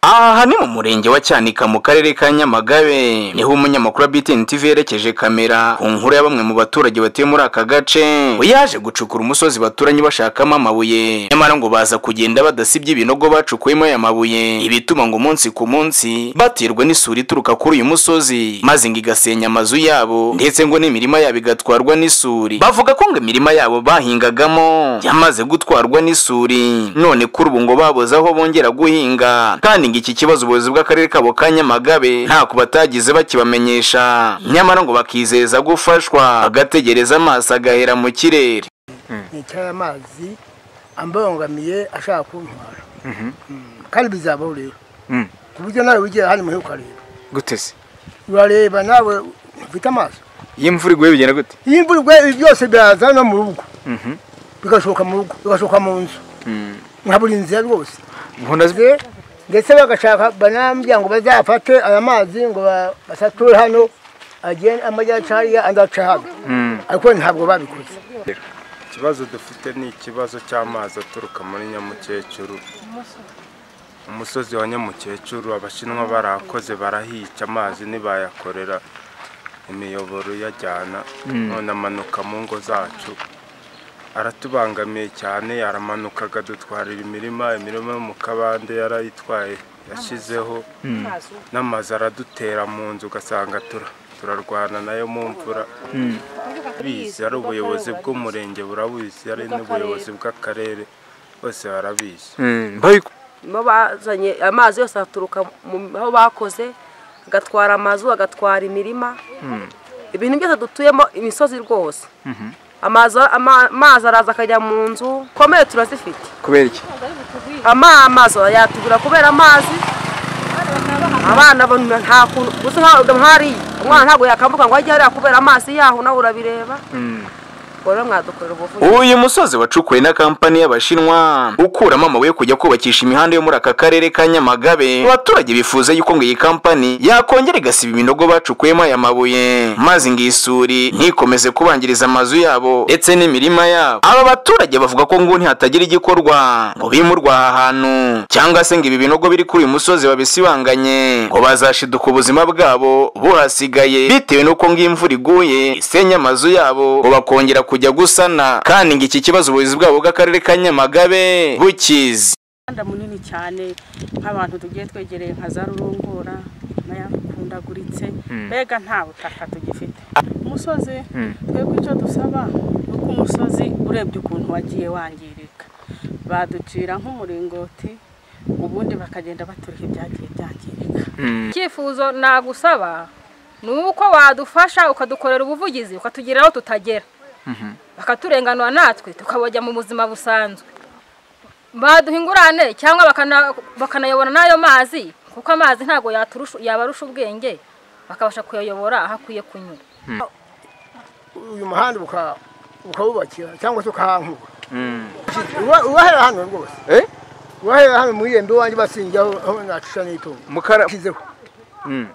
aha ni mu murenge wa cyanika mu karere ka nyamagabe niho umunyamakuru wa btn tv yerekeje kamera ku nkuru ya bamwe mu baturage batuye muri aka gace we yaje gucukura umusozi baturanye bashakamo amabuye nyamara ngo baza kugenda badasibye ibinogo bacukuyemo aya mabuye ibituma ngo umunsi ku munsi baterwa n'isuri ituruka kuri uyu musozi maze ngo igasenya amazu yabo ndetse ngo n'imirima yabo igatwarwa n'isuri bavuga ko ngo imirima yabo bahingagamo yamaze gutwarwa n'isuri none kuri ubu ngo babuze aho bongera guhinga kandi ngo iki kibazo ubuyobozi bw'akarere kabo ka nyamagabe ntako batagize bakibamenyesha nyamara ngo bakizeza gufashwa agategereza amaso agahera mu kirere nicaye amazi ambangamiye ashaka kuntwara kandi bizabaho rero ku buryo nawe wigiye hano muhe ukareba guteze urareba nawe ufite amaso iyo imvura iguye bigenda gute iyo imvura iguye ibi byose byaza no mu rugo bigashoka mu rugo bigashoka mu nzu nka buri nzira rwose nkunda Ze- ndetse bagashaka banambwira ngo bazafate aya mazi ngo ba- basature hano agende amajyepfo hariya andi aca hano ariko ntabwo babikoze ikibazo dufite ni ikibazo cy'amazi aturuka muri nyamukecuru umusozi wa nyamukecuru abashinwa barakoze barahica amazi ntibayakorera imiyoboro yajyana none amanuka mu ngo zacu aratubangamiye cyane yaramanuka akadutwarira imirima imirima yo mu kabande yarayitwaye yashyizeho n'amazu aradutera mu nzu ugasanga tura- turarwana nayo mu mvura bizi ari ubuyobozi bw'umurenge burabizi ari n'ubuyobozi bw'akarere bose barabizi mo bazanye amazi yose aturuka mu aho bakoze agatwara amazu agatwara imirima ibintu byose dutuyemo imisozi rwose amazi ama- amazi araza akajya mu nzu komere turazifite kubera iki ama amazi yatugura kubera amazi abana bo nta kuntu gusa nkaho ugamu hariya umwana ntabwo yakambuka ngo ajye hariya kubera amazi yaho nawe urabireba ubwo rero mwadukorera ubuvuzi uyu musozi wacukuwe na kampani y'abashinwa ukuramo amabuye yo kujya kubakisha imihanda yo muri aka karere ka nyamagabe abaturage bifuza yuko ngo iyi kampani yakongera igasiba ibinogo bacukuyemo aya mabuye maze ngo iyi suri ntikomeze kubangiriza amazu yabo ndetse n'imirima yabo aba baturage bavuga ko ngo ntihatagira igikorwa ngo bimurwe aha hantu cyangwa se ngo ibi binogo biri kuri uyu musozi babisibanganye ngo bazashiduka ubuzima bwabo buhasigaye bitewe n'uko ngo iyo imvura iguye isenya amazu yabo ngo bakongera kujya gusana kandi ngo iki kibazo ubuyobozi bwabo bw'akarere ka nyamagabe bukizi umuhanda munini cyane nk'abantu tugiye twegereye nka za rurungura nayakundaguritse mbega nta butaka tugifite umusozi twebwe icyo dusaba ni uko umusozi urebye ukuntu wagiye wangirika baducira nk'umuringoti ubundi bakagenda baturiha ibyagiye byangirika icyifuzo nagusaba ni uko wadufasha ukadukorera ubuvugizi ukatugera aho tutagera bakaturenganura natwe tukabajya mu buzima busanzwe baduha ingurane cyangwa bakana- bakanayobora n'ayo mazi kuko amazi ntabwo yaturusha- yabarusha ubwenge bakabasha kuyayobora aho akwiye kunyura uyu muhanda uka- ukawubakira cyangwa se ukahankura Uba- ubahera hano rwose Eh? ubahera hano mu irembo iwanjye basinjaho aho nacisha n'itungo mukara nshyizeho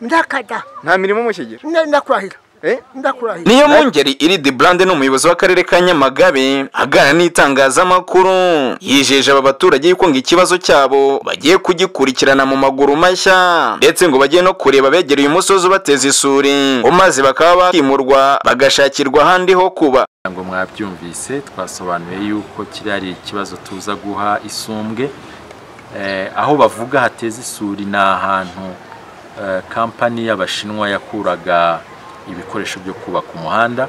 ndakada nta mirimo mukigira nda- ndakurahira Eh? ndakurahira niyo mungeri iridi burande ni umuyobozi w'akarere ka nyamagabe aganira n'itangazamakuru yijeje aba baturage yuko ngo ikibazo cyabo bagiye kugikurikirana mu maguru mashya ndetse ngo bajye no kureba abegereye umusozi ubateza isuri ngo maze bakaba bakimurwa bagashakirwa ahandi ho kuba ngo mwabyumvise twasobanuye yuko kiriya ari ikibazo tuza guha isumbwe Eh, aho bavuga hateza isuri ni ahantu eh, kampani y'abashinwa yakuraga ibikoresho byo kubaka umuhanda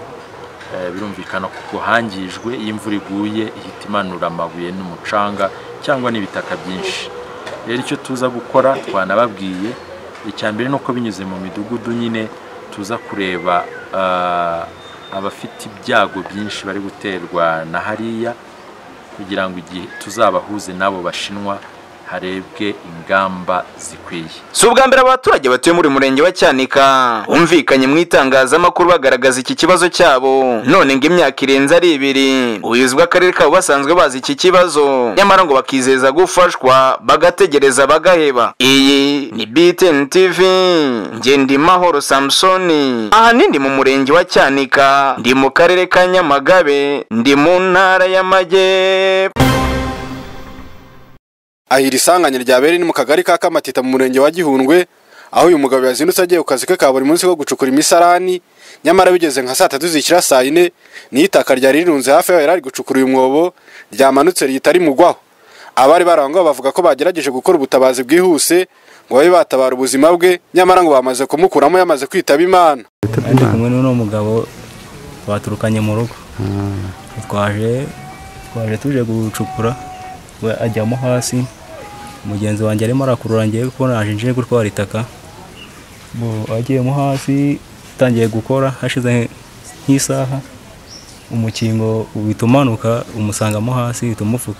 Eh, birumvikana kuko hangijwe iyo imvura iguye ihita imanura amabuye n'umucanga cyangwa n'ibitaka byinshi rero icyo tuza gukora twanababwiye icya mbere ni uko binyuze mu midugudu nyine tuza kureba ah, abafite ibyago byinshi bari guterwa na hariya kugira ngo igihe tuzabahuze n'abo bashinwa harebwe ingamba zikwiye si ubwa mbere abaturage batuye muri murenge wa cyanika bumvikanye mu itangazamakuru bagaragaza iki kibazo cyabo none ngo imyaka irenze ari ibiri ubuyobozi bw'akarere kabo basanzwe bazi iki kibazo nyamara ngo bakizeza gufashwa bagategereza bagaheba iyi ni btn tv ngendimahoro samusoni ahanini mu murenge wa cyanika ndi mu karere ka nyamagabe ndi mu ntara y'amajyepfo aha iri sanganya ryabereye ni mu kagari ka kamatita mu murenge wa gihundwe aho uyu mugabo yazindutse agiye ku kazi ke ka buri munsi ko gucukura imisarani nyamara bigeze nka saa tatu zikira saa yine niyo itaka ryari rirunze hafi yaho yari ari gucukura uyu mwobo ryamanutse rihita rimugwaho abari bari aho ngaho bavuga ko bagerageje gukora ubutabazi bwihuse ngo babe batabara ubuzima bwe nyamara ngo bamaze kumukuramo yamaze kwitaba imana ndi kumwe n'uno mugabo baturukanye mu rugo twaje twaje tuje gucukura we ajyamo hasi mugenzi wanjye arimo arakurura ngewe kuko naje nje gutwara itaka bo agiyemo hasi atangiye gukora hashize nk'isaha umukingo uhita umanuka umusangamo hasi uhita umufuka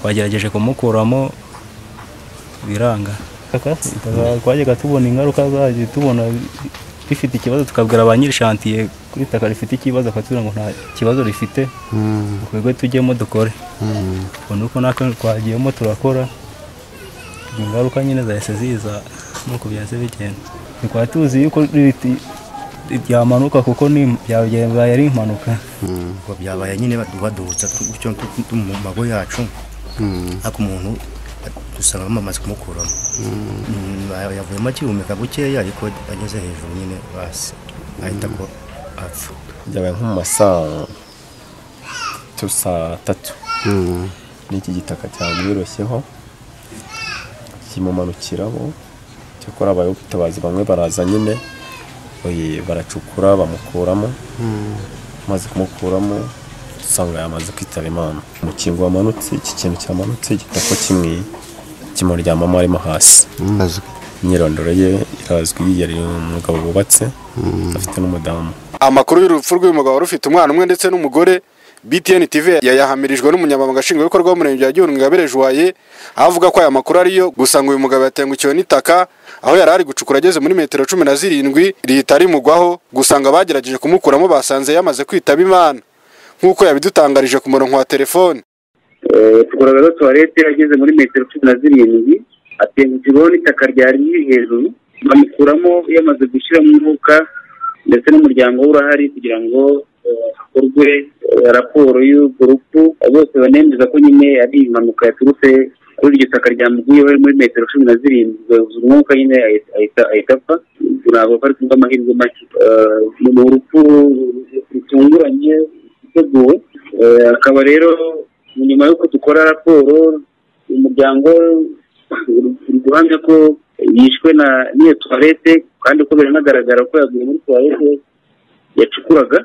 twagerageje kumukuramo biranga twajyaga tubona ingaruka zayo tubona rifite ikibazo tukabwira ba nyirishantiye kuri itaka rifite ikibazo akatubwira ngo nta kibazo rifite twebwe tujyemo dukore ubwo ni uko natwe twagiyemo turakora ingaruka nyine zahise ziza nuko byahise bigenda twari tuzi yuko riti- ryamanuka kuko ni byabaye ari impanuka ngo byabaye nyine baduhutsa gutyo tu- tu- mu mago yacu ariko umuntu dusanga bamaze kumukuramo Mm, ba- yavuyemo akihumeka bukeya ariko ageze hejuru nyine basi ahita ko apfa byabaye nko mu masaa tu- saa tatu n'iki gitaka cyamwirosheho kimumanukiraho cyakora habayeho ubutabazi bamwe baraza nyine oye, baracukura bamukuramo amaze kumukuramo usanga yamaze kwitaba imana umukingo wamanutse iki kintu cyamanutse igitako kimwe kimuryamamo arimo hasi imyirondoro ye irazwi yari umugabo wubatse afite n'umudamu amakuru y'urupfu rw'uyu mugabo wari ufite umwana umwe ndetse n'umugore btn tv yayahamirijwe n'umunyamabanga nshingwabikorwa w'umurenge wa gihundwe ngabere joye aho avuga ko aya makuru ariyo gusa ngo uyu mugabo yatengukiwe n'itaka aho yari ari gucukura ageze muri metero cumi na zirindwi rihita rimugwaho gusa ngo abagerageje kumukuramo basanze yamaze kwitaba imana nk'uko yabidutangarije ku murongo wa telefone tugura rero tuwarete yageze muri metero cumi na zirindwi atengukirwaho n'itaka ryari riri hejuru bamukuramo yamaze gushyiramo umwuka ndetse n'umuryango we urahari kugira ngo eh, hakorwe eh, raporo y'urwo rupfu bose banemeza ko nyine ari impanuka yaturutse kuri iryo taka ryamuguyeho muri metero cumi na zirindwi gahuza umwuka nyine ahita- ahita ahita apfa ntabwo ko ari kubw'amahirwe make Eh, ni urupfu rutunguranye ruteguwe Eh, akaba rero nyuma y'uko dukora raporo umuryango uri guhamya ko yishwe na n'iyo tuwarete kandi ko biranagaragara ko yaguye muri tuwarete yacukuraga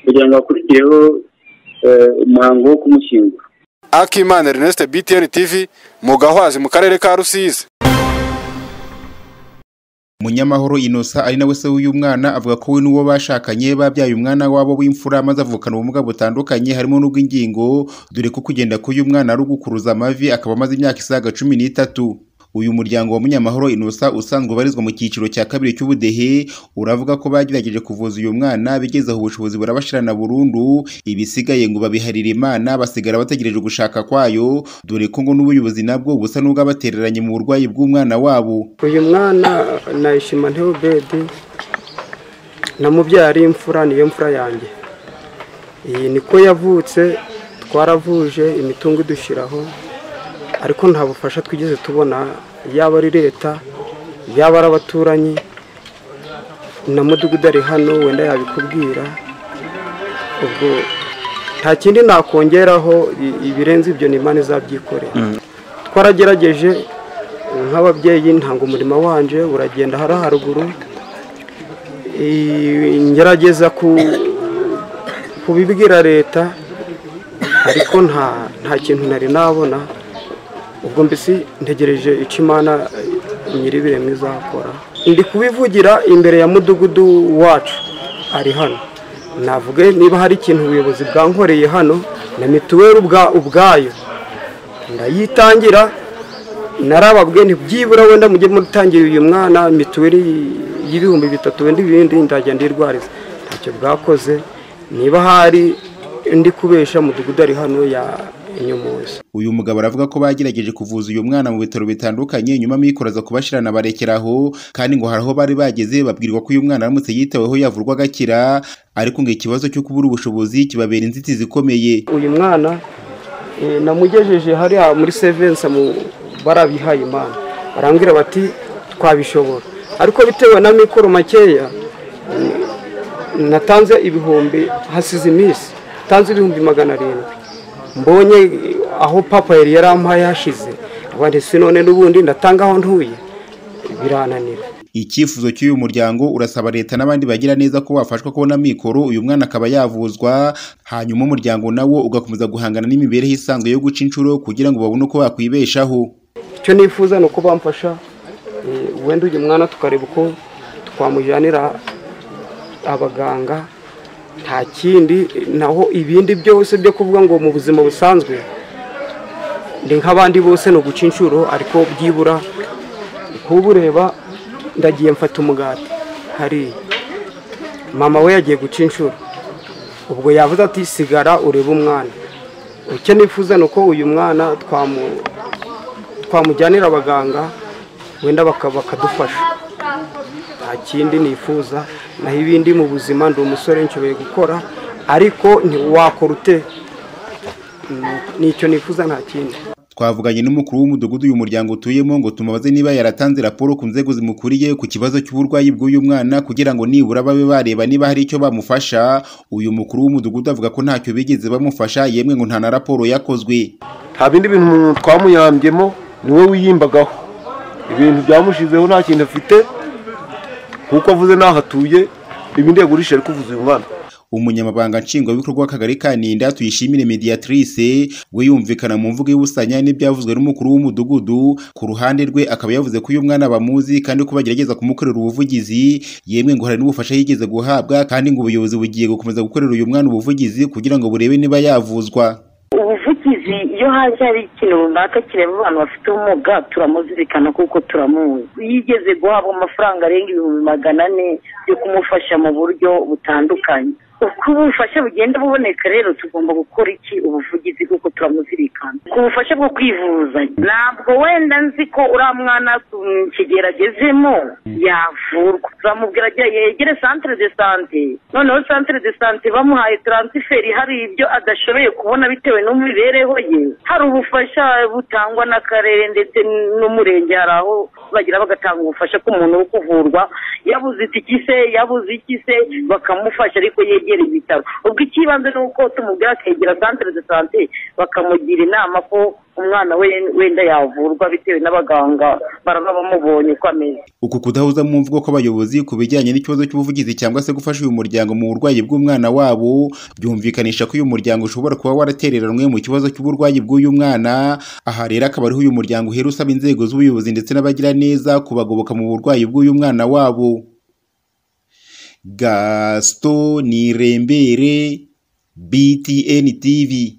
kugira ngo hakurikireho eh, umuhango wo kumushyingura akimana ernest btn tv mu gahwazi mu karere ka rusizi munyamahoro inosa ari nawe se w'uyu mwana avuga ko we n'uwo bashakanye babyaye umwana wabo w'imfura maze avukana ubumuga butandukanye harimo n'ubw'ingingo dore ko kugenda k'uyu mwana ari ugukuruza amavi akaba amaze imyaka isaga cumi n'itatu uyu muryango wa munyamahoro inosa usanzwe ubarizwa mu cyiciro cya kabiri cy'ubudehe uravuga ko bagerageje kuvuza uyu mwana bigezeho ubushobozi burabashirana burundu ibisigaye ngo babiharire imana basigara bategereje gushaka kwayo dore ko ngo n'ubuyobozi nabwo busa n'ubwabatereranye mu burwayi bw'umwana wabo uyu mwana na ishima ntibedi namubyara imfura niyo mfura yanjye iyi niko yavutse twaravuje imitungo idushyiraho ariko nta bufasha twigeze tubona yaba ari leta yaba ari abaturanyi na mudugudu ari hano wenda yabikubwira ubwo nta kindi nakongeraho i- ibirenze ibyo ni imana izabyikorera twaragerageje nk'ababyeyi ntanga umurimo wanje uragenda hara haruguru I- ngerageza ku- kubibwira leta ariko nta nta kintu nari nabona ubwo mbese ntegereje icyo imana eh, nyir'ibiremwa izakora ndi kubivugira imbere ya mudugudu wacu ari hano navuge niba hari ikintu ubuyobozi bwankoreye hano na mituweli ubwa- ubwayo ndayitangira narababwiye nti byibura wenda mujye mutangira uyu mwana mituweli y'ibihumbi bitatu wenda ibindi ndajya ndirwariza ntacyo bwakoze niba hari ndi kubesha mudugudu ari hano ya inyomozi uyu mugabo aravuga ko bagerageje kuvuza uyu mwana mu bitaro bitandukanye nyuma amikoro kubashirana barekera aho kandi ngo hari aho bari bageze babwirwa ko uyu mwana aramutse yitaweho yavurwa agakira ariko ngo ikibazo cyo kubura ubushobozi kibabera inzitizi ikomeye uyu mwana namugejeje hariya muri sevense barabihaye imana barambwira bati twabishobora ariko bitewe na mikoro makeya natanze ibihumbi hasize iminsi tanze ibihumbi magana arindwi mbonye aho papa yari yarampaye hashize abandi si none n'ubundi ndatanga aho ntuye birananira icyifuzo cy'uyu muryango urasaba leta n'abandi bagira neza ko bafashwa kubona mikoro uyu mwana akaba yavuzwa hanyuma umuryango nawo ugakomeza guhangana n'imibereho isanzwe yo guca inshuro kugira ngo babone uko bakwibeshaho icyo nifuza ni uko bamfasha eh, wenda uyu mwana tukareba uko twamujyanira abaganga nta kindi eh, naho ibindi byose byo kuvuga ngo mu buzima busanzwe ndi nk'abandi bose ni uguca inshuro ariko byibura kuba ureba ndagiye mfata umugati hariya mama we yagiye guca inshuro ubwo yavuze ati sigara urebe umwana icyo nifuza ni uko uyu mwana twamu- twamujyanira abaganga wenda baka- bakadufasha nta kindi nifuza naho ibindi mu buzima ndi umusore nshoboye gukora ariko ntiwakora ute Mm, nicyo nifuza nta kindi twavuganye n'umukuru w'umudugudu uyu muryango utuyemo ngo tumubaze niba yaratanze raporo ku nzego zimukuriye ku kibazo cy'uburwayi bw'uyu mwana kugira ngo nibura babe bareba niba hari icyo bamufasha uyu mukuru w'umudugudu avuga ko ntacyo bigeze bamufasha yemwe ngo nta na raporo yakozwe nta bindi bintu umuntu twamuyambyemo ni we wiy'imbagaho ibintu byamushizeho nta kintu afite kuko avuze n'aho atuye ibindi yagurisha ari kuvuza uyu mwana umunyamabanga nshingwabikorwa w'akagari ka ninda tuyishimire mediatrice we yumvikana mu mvugo y'ubusanya n'ibyavuzwe n'umukuru w'umudugudu ku ruhande rwe akaba yavuze ko uyu mwana bamuzi kandi ko bagerageza kumukorera ubuvugizi yemwe ngo hari n'ubufasha yigeze guhabwa kandi ngo ubuyobozi bugiye gukomeza gukorera uyu mwana ubuvugizi kugira ngo burebe niba yavuzwa ubuvugizi iyo haje hari ikintu runaka kireba abantu bafite ubumuga turamuzirikana kuko turamuzi yigeze guhabwa amafaranga arenga ibihumbi magana ane yo kumufasha mu buryo butandukanye uko ubufasha bugenda buboneka rero tugomba gukora iki ubuvugizi kuko turamuzirikana ku bufasha bwo kwivuza ntabwo wenda nzi ko uriya mwana mm, kigero agezemo yavurwa turamubwira agira yegere centre de sante noneho centre de sante bamuhaye taransiferi hari ibyo adashoboye kubona bitewe n'imibereho ye hari ubufasha butangwa n'akarere ndetse n'umurenge hari aho bagira bagatanga ubufasha k'umuntu wo kuvurwa yabuze itiki se yabuze iki se bakamufasha ariko yegera ibitaro ubwo icy'ibanze ni uko tumubwira akegera centre de sante bakamugira inama ko umwana we wenda yavurwa bitewe n'abaganga baraba bamubonye uko ameze uku kudahuza mu mvugo kw'abayobozi ku bijyanye n'ikibazo cy'ubuvugizi cyangwa se gufasha uyu muryango mu burwayi bw'umwana wabo byumvikanisha ko uyu muryango ushobora kuba waratereranwe mu kibazo cy'uburwayi bw'uyu mwana aha rero akaba ariho uyu muryango uhera usaba inzego z'ubuyobozi ndetse n'abagiraneza kubagoboka mu burwayi bw'uyu mwana wabo gaston nirembere btn tv